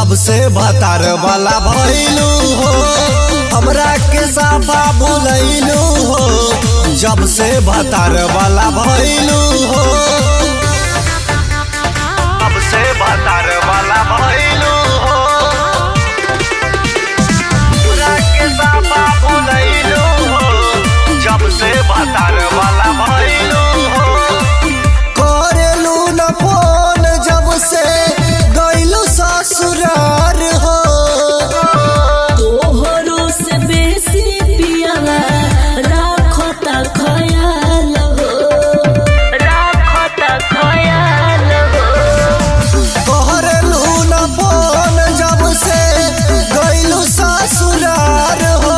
जब से भतार वाला भइलू हो हमरा के साफा भुलैलू हो जब से भतार वाला भइलू हो जब से भतार वाला भइलू हो हमरा के साफा भुलैलू हो जब से भतार वाला भइलू हो करेलू न फोन जब से गइलू ससुरार हो तोहरो से बेसी पियावा राखता खयाल हो राखता खयाल हो करेलू न फोन जब से गइलू ससुरार हो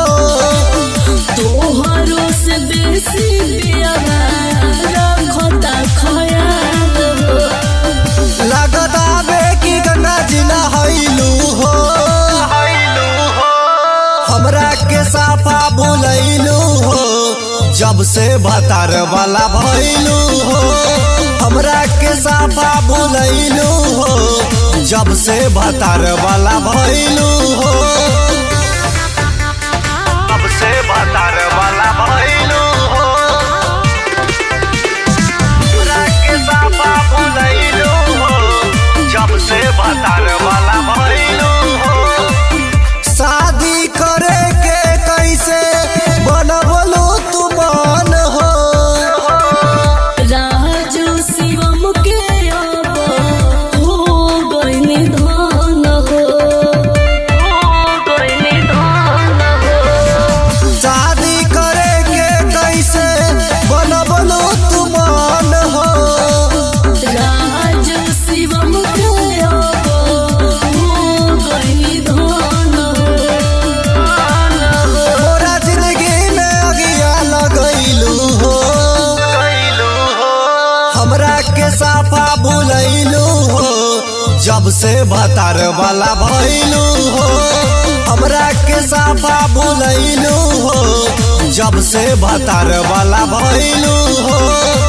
तोहरो से बेसी पियावा राखता खयाल हो लगता बे कि गंगा जी नहैलू हो हमरा के साफा भुलैलू हो जब से भतार वाला भइलू हो हमरा के साफा भुलैलू हो जब से भतार वाला भइलू हो जब से भतार वाला भइलू हो हमरा के साफा भुलैलू हो जब से भतार वाला भइलू हो शादी करे के कैसे बनबलू तू मन हो राजू शिवम के अब हो गइनी धन हो हो गइनी धन हो शादी करे के कैसे बनबलू तू मन हो राजू शिवम के अब हो गइनी धन हो मोरा जिंदगी में अगिया लगैलू हो हमरा के साफा भुलैलू हो जब से भतार वाला भइलू हो हमरा के साफा भुलैलू हो जब से भतार वाला भइलू हो